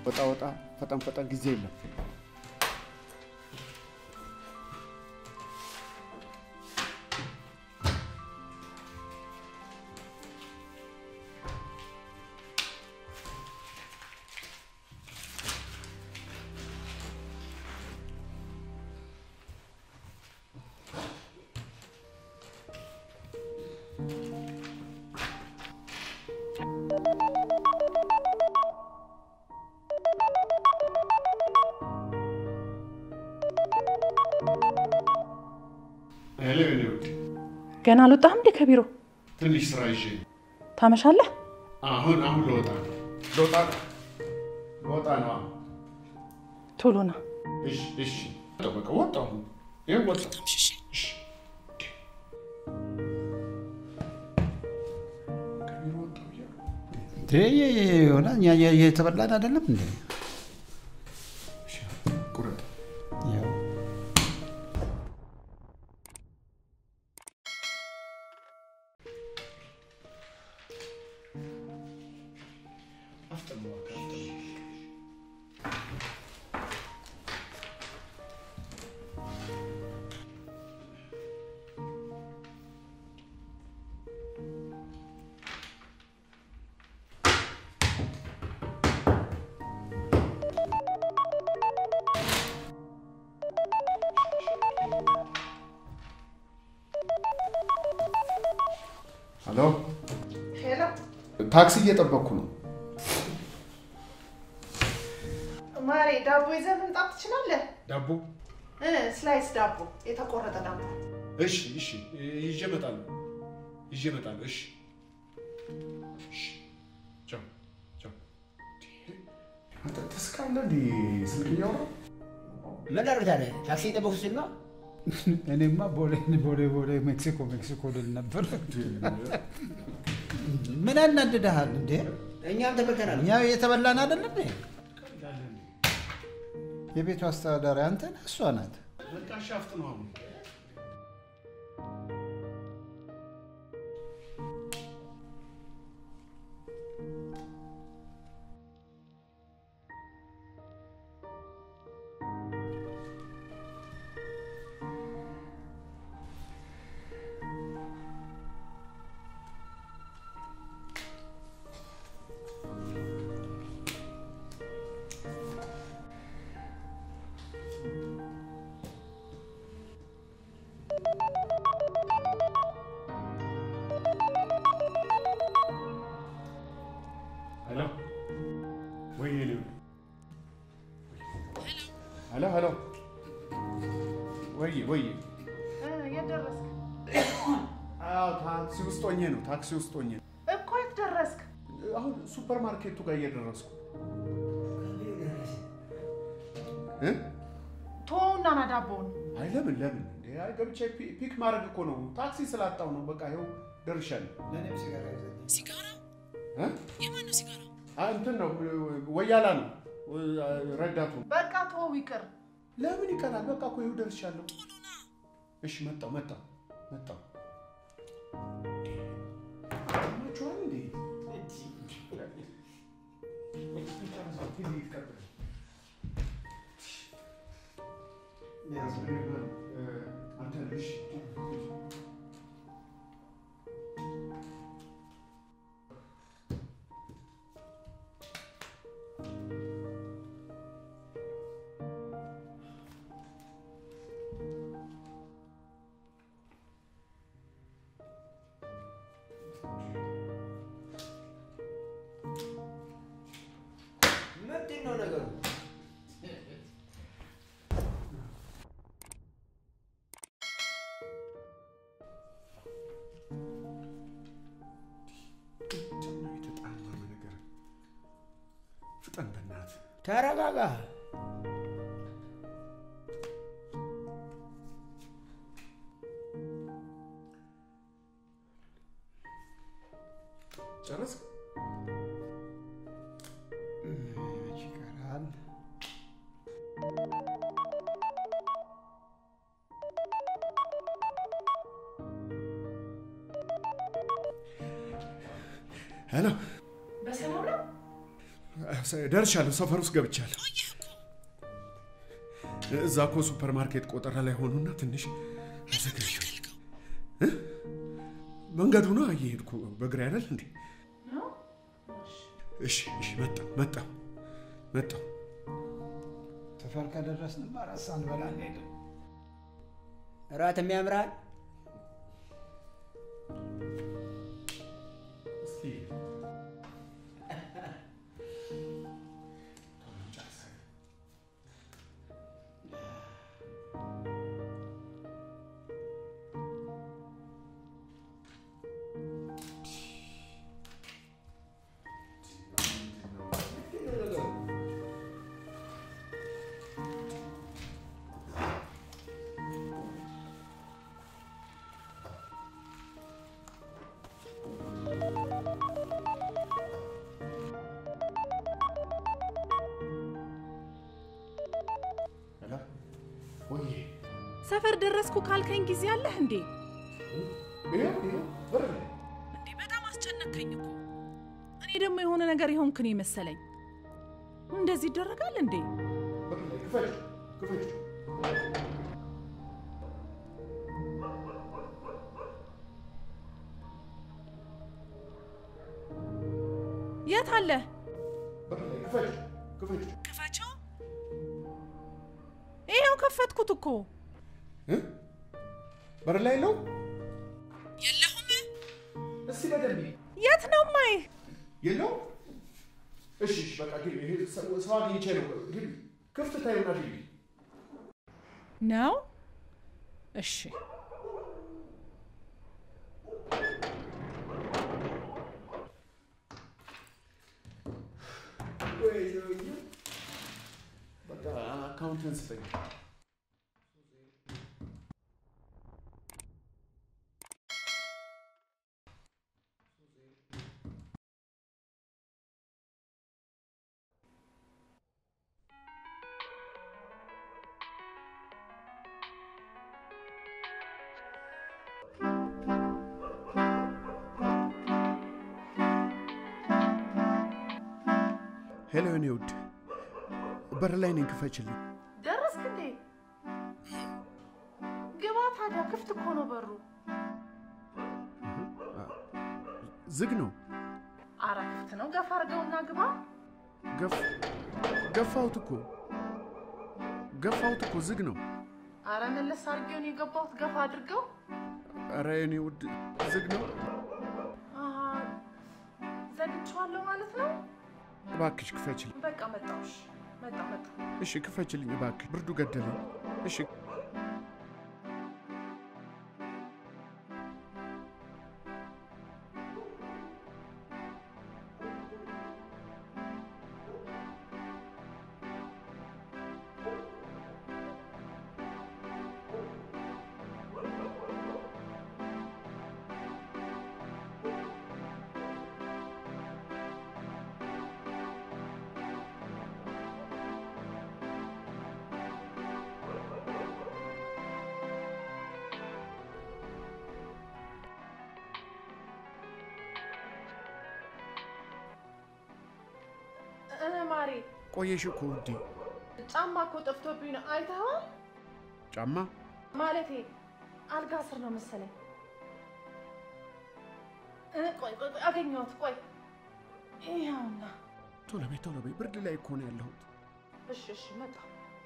ወጣ ወጣ፣ ፈጠን ፈጠን፣ ጊዜ የለም። ሄሎ የኔ ውድ፣ ገና አልወጣህም እንዴ ከቢሮ? ትንሽ ስራ ይዤ ታመሻለህ? አሁን አሁን ልወጣ ነው ልወጣ ነው ልወጣ ነው። አሁን ቶሎ ና። እሺ እሺ፣ በቃ ወጣሁ። ይኸው ወጣሁ። እሺ ከቢሮ ወጣሁ እያሉ የሆነ እኛ የተበላን አይደለም እንዴ? እሺ፣ ቁረጥ። ያው አፍጥን እባክህ፣ አፍጥን። ሄሎ፣ ሄሎ ታክሲ እየጠበቅኩ ነው። ማሬ፣ ዳቦ ይዘህ መምጣት ትችላለህ? ዳቦ? እ ስላይስ ዳቦ፣ የተቆረጠ ዳቦ። እሺ እሺ፣ ይዤ እመጣለሁ፣ ይዤ እመጣለሁ። እሺ እሺ፣ ቻው ቻው። አንተ ትስቃለህ እንዴ? ስልክ እያወራሁ ምን አደርጋለህ? ታክሲ የጠበኩት ስል ነው። እኔማ ቦሌ ቦሌ ቦሌ ሜክሲኮ ሜክሲኮ ልል ነበር። ምን ያናድድሃል እንዴ? እኛም ተበልተናል። እኛ የተበላን አይደለም እንዴ? የቤቱ አስተዳዳሪ አንተ ነህ፣ እሷ ናት። በቃ ሻፍጥ ነው አሁን ሄሎ፣ ወይ የኔ ውድ። ሄሎ ሄሎ፣ ወይ ወይ፣ እ የት ደረስክ? አዎ ታክሲ ውስጥ ሆኜ ነው፣ ታክሲ ውስጥ ሆኜ ነው። እኮ የት ደረስክ? አሁን ሱፐር ማርኬቱ ጋር እየደረስኩ እ ቶውና ና ዳቦውን። አይ ለምን ለምን እንዴ? አይ ገብቼ ፒ- ፒክ ማድረግ እኮ ነው። ታክሲ ስላጣው ነው። በቃ ይኸው ደርሻለሁ። ሲጋራ? እ? የማን ነው ሲጋራ? አይ እንትን ነው ወያላ ነው ረዳቱ። በቃ ቶው ይቅር። ለምን ይቀራል? በቃ እኮ ይኸው ደርሻለሁ። እሺ መጣሁ መጣሁ መጣሁ። ሰማችኋል እንዴ? አንተ እሺ ምንድን ነው ነገሩ? የተጣመመ ነገር ፍጠን በእናትህ። ተረጋጋ። ጨረስክ? መች ይቀራል? ሄሎ በሰላም ነው? ሰ- ደርሻለሁ። ሰፈር ውስጥ ገብቻለሁ። ቆየህ እኮ። እዛ እኮ ሱፐር ማርኬት ቆጠራ ላይ ሆኑና ትንሽ አዘጋጅ ፈልገው መንገዱ ነው እየሄድኩ በእግሬ አይደል እንዴ? እሺ እሺ፣ መጣሁ መጣሁ መጣሁ። ሰፈር ከደረስንማ እራት ሳንበላ አንሄድም። እራት የሚያምራል እስቲ ሄሎ፣ ወይ ሰፈር ደረስኩ ካልከኝ ጊዜ አለህ እንዴ? ይኸው ይኸው በር ላይ እንዴ በጣም አስጨነከኝ እኮ። እኔ ደግሞ የሆነ ነገር የሆንክን መሰለኝ። እንደዚህ ይደረጋል እንዴ? በር ላይ ክፈች ክፈች። የት አለ? በር ላይ ክፈች ክፈች። ክፈችው። ይኸው ከፈትኩት እኮ። እ? በር ላይ ነው። የለሁም። እስቲ በደንብ የት ነው ማይ? የለው። እሺ እሺ፣ በቃ ግቢ። ይሄ ሰው ሰው አግኝቼ ነው። ግቢ፣ ክፍት ታዩና ግቢ። ነው? እሺ በቃ አካውንትን ስጠኝ። ሄሎ የኔ ውድ፣ በር ላይ ነኝ፣ ክፈችልኝ። ደረስክ እንዴ? ግባ ታዲያ፣ ክፍት እኮ ነው በሩ። ዝግ ነው። አረ ክፍት ነው። ገፋ አድርገውና ግባ። ገፍ ገፋሁት እኮ ገፋሁት እኮ ዝግ ነው። አረ መለስ አድርጌውን የገባሁት ገፋ አድርገው። ኧረ የኔ ውድ ዝግ ነው። አሃ፣ ዘግቼዋለሁ ማለት ነው። እባክሽ ክፈችልኝ። በቃ መጣሁሽ። መጣ መጣ። እሺ ክፈችልኝ እባክሽ፣ ብርዱ ገደለኝ። እሺ እ ማሬ ቆየሽ እኮ ውዴ። ጫማ እኮ ጠፍቶብኝ ነው። አይተኸዋል? ጫማ ማለቴ አልጋ ስር ነው መሰለኝ። እ ቆይ ቆይ ቆይ፣ አገኘሁት። ቆይ ይኸውና። ቶሎ በይ ቶሎ በይ፣ ብርድ ላይ እኮ ነው ያለሁት። እሺ እሺ፣ መጣ።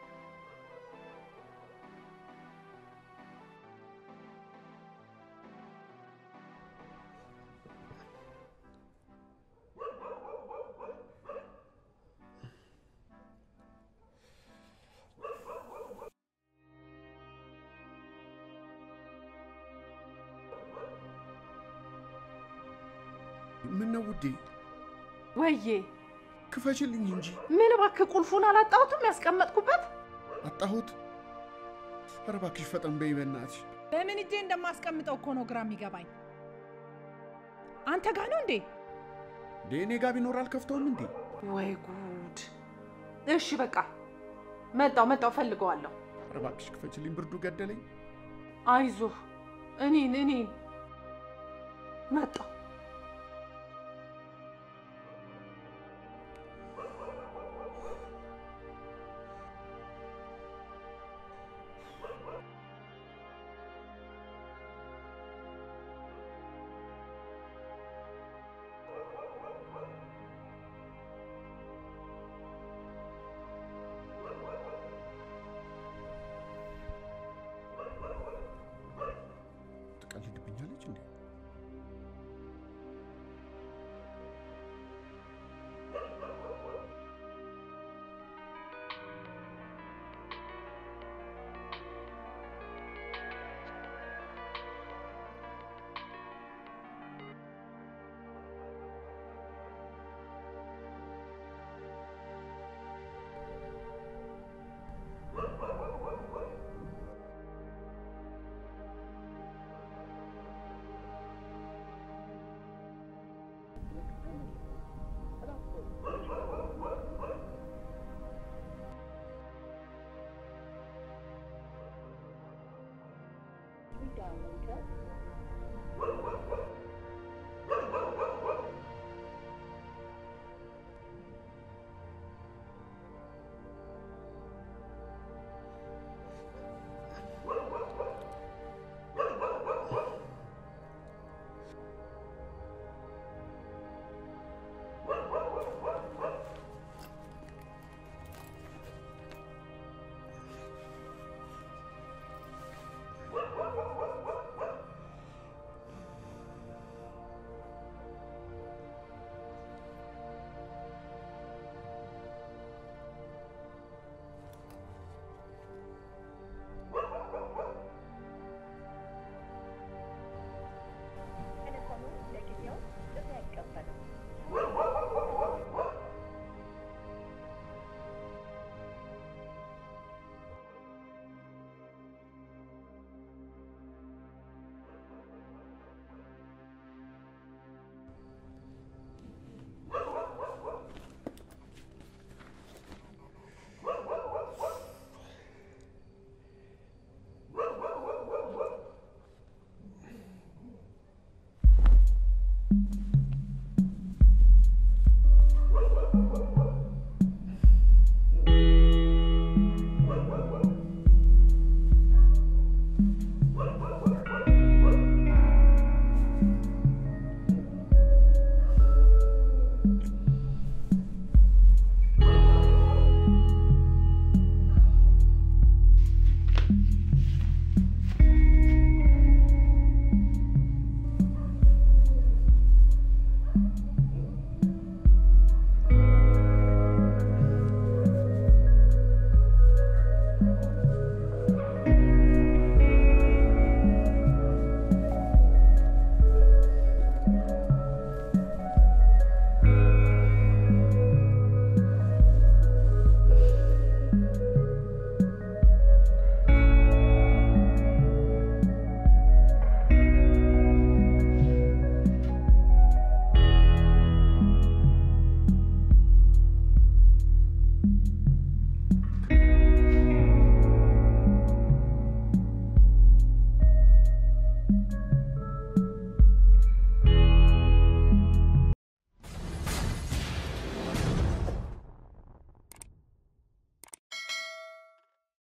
ምን ነው ውዴ? ወዬ ክፈችልኝ እንጂ ምን እባክህ፣ ቁልፉን አላጣሁትም ያስቀመጥኩበት። አጣሁት። ኧረ እባክሽ ፈጠን በይ በእናትሽ። በምን እጄ እንደማስቀምጠው እኮ ነው ግራ የሚገባኝ። አንተ ጋ ነው እንዴ? እንዴ እኔ ጋ ቢኖር አልከፍተውም እንዴ? ወይ ጉድ! እሺ በቃ መጣው መጣው፣ ፈልገዋለሁ። ኧረ እባክሽ ክፈችልኝ፣ ብርዱ ገደለኝ። አይዞህ፣ እኔን እኔን መጣው። be done later.